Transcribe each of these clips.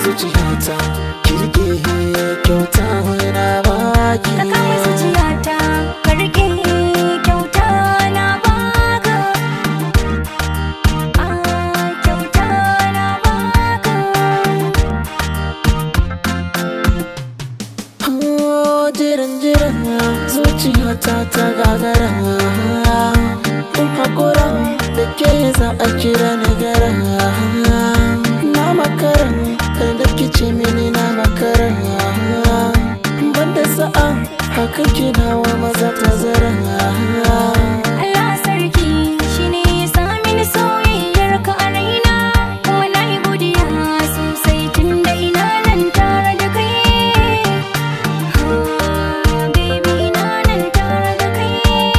zuciyata kirke kyauta na baki Ka kama zuciyata ka rike kyauta na baka Ah kyauta na baka Oh, jiran jiran zuciyata ta gagara in hakura da ke za a kira na gara na makara kar da kice mini na makara banda sa'a haka kinawa maza ta zara Allah sarki shine ya sa mini soyayyar ka a raina kuma na yi godiya sosai tunda ina nan tare da kai Ah, baby ina nan tare da kai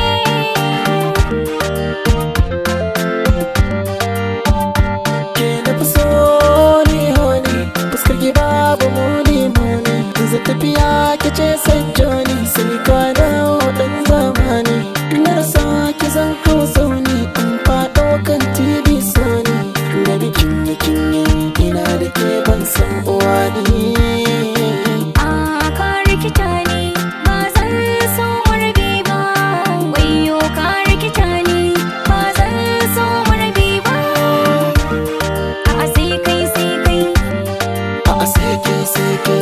ke na fi so ni honi fuskar ki babu muni muni yanzu tafiya ki ce san joni sani kwana wadan zamani na rasa ki zan kawo sauni in faɗo kan tv sony da bikin da kinyi ina da ke ban san uwa ni Ah, ka rikita ni ba zan so mu rabe ba wayo ka rikita ni ba zan so mu rabe ba a sai kai sai kai a seke seke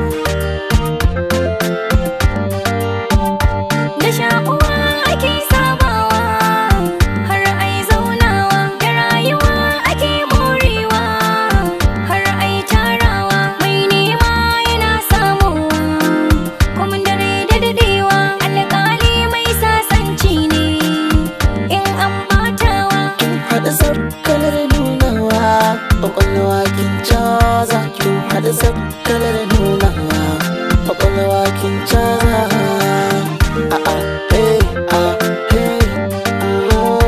da shakuwa ake sabawa har ai zaunawa da rayuwa ake morewa har ai tarawa mai nema yana samuwa kuma dare da dadewa alƙali mai sasanci ne in an batawa kin haɗa sarkalar nunawa ƙwaƙwalwa kin caza kin haɗa sarkalar nunawa ƙwaƙwalwa kin caza a a hey a hey oh.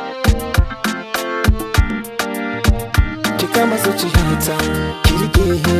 ki kama zuciyata ki rike